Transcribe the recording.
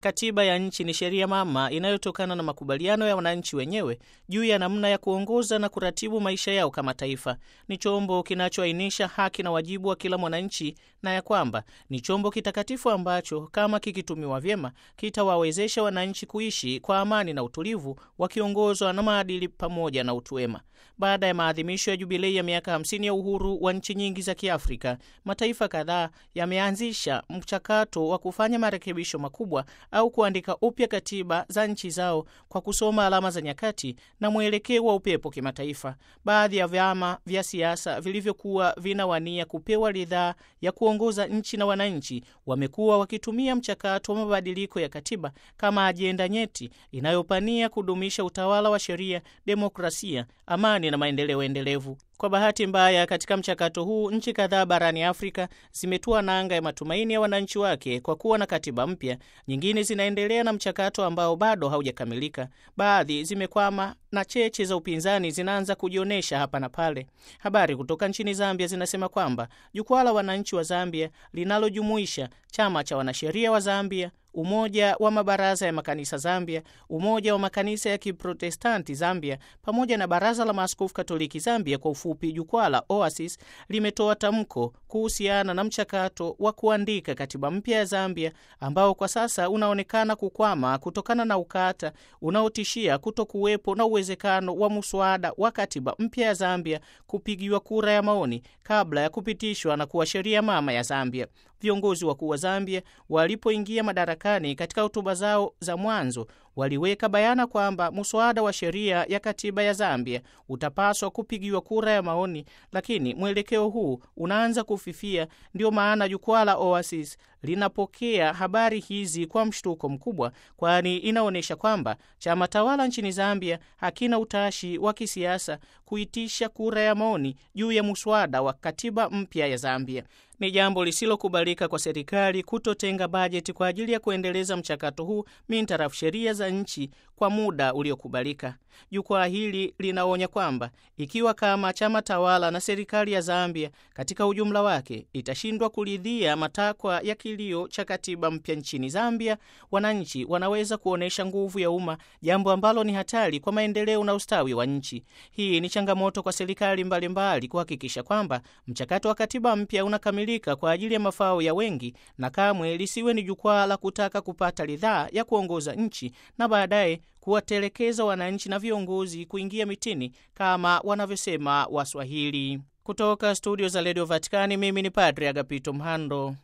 Katiba ya nchi ni sheria mama inayotokana na makubaliano ya wananchi wenyewe juu ya namna ya kuongoza na kuratibu maisha yao kama taifa. Ni chombo kinachoainisha haki na wajibu wa kila mwananchi, na ya kwamba ni chombo kitakatifu ambacho kama kikitumiwa vyema kitawawezesha wananchi kuishi kwa amani na utulivu, wakiongozwa na maadili pamoja na utu wema. Baada ya maadhimisho ya jubilei ya miaka 50 ya uhuru wa nchi nyingi za Kiafrika, mataifa kadhaa yameanzisha mchakato wa kufanya marekebisho makubwa au kuandika upya katiba za nchi zao kwa kusoma alama za nyakati na mwelekeo wa upepo kimataifa. Baadhi ya vyama vya siasa vilivyokuwa vinawania kupewa ridhaa ya kuongoza nchi na wananchi wamekuwa wakitumia mchakato wa mabadiliko ya katiba kama ajenda nyeti inayopania kudumisha utawala wa sheria, demokrasia, amani na maendeleo endelevu. Kwa bahati mbaya, katika mchakato huu nchi kadhaa barani Afrika zimetua nanga ya matumaini ya wananchi wake kwa kuwa na katiba mpya. Nyingine zinaendelea na mchakato ambao bado haujakamilika. Baadhi zimekwama na cheche za upinzani zinaanza kujionyesha hapa na pale. Habari kutoka nchini Zambia zinasema kwamba jukwaa la wananchi wa Zambia linalojumuisha chama cha wanasheria wa Zambia, umoja wa mabaraza ya makanisa Zambia, umoja wa makanisa ya Kiprotestanti Zambia, pamoja na baraza la maaskofu Katoliki Zambia, kwa ufupi jukwaa la OASIS, limetoa tamko kuhusiana na mchakato wa kuandika katiba mpya ya Zambia ambao kwa sasa unaonekana kukwama kutokana na ukata unaotishia kuto kuwepo na uwezekano wa muswada wa katiba mpya ya Zambia kupigiwa kura ya maoni kabla ya kupitishwa na kuwa sheria mama ya Zambia. Viongozi wakuu wa Zambia walipoingia madarakani, katika hotuba zao za mwanzo waliweka bayana kwamba muswada wa sheria ya katiba ya Zambia utapaswa kupigiwa kura ya maoni, lakini mwelekeo huu unaanza kufifia. Ndio maana jukwaa la OASIS linapokea habari hizi kwa mshtuko mkubwa, kwani inaonyesha kwamba chama tawala nchini Zambia hakina utashi wa kisiasa kuitisha kura ya maoni juu ya muswada wa katiba mpya ya Zambia. Ni jambo lisilokubalika kwa serikali kutotenga bajeti kwa ajili ya kuendeleza mchakato huu mintarafu sheria za nchi kwa muda uliokubalika. Jukwaa hili linaonya kwamba ikiwa kama chama tawala na serikali ya Zambia katika ujumla wake itashindwa kuridhia matakwa ya kilio cha katiba mpya nchini Zambia, wananchi wanaweza kuonyesha nguvu ya umma, jambo ambalo ni hatari kwa maendeleo na ustawi wa nchi. Hii ni changamoto kwa serikali mbalimbali kuhakikisha kwamba mchakato wa katiba mpya unakamilika kwa ajili ya mafao ya wengi, na kamwe lisiwe ni jukwaa la kutaka kupata ridhaa ya kuongoza nchi na baadaye kuwatelekeza wananchi na viongozi kuingia mitini kama wanavyosema Waswahili. Kutoka studio za redio Vatikani, mimi ni Padre Agapito Mhando.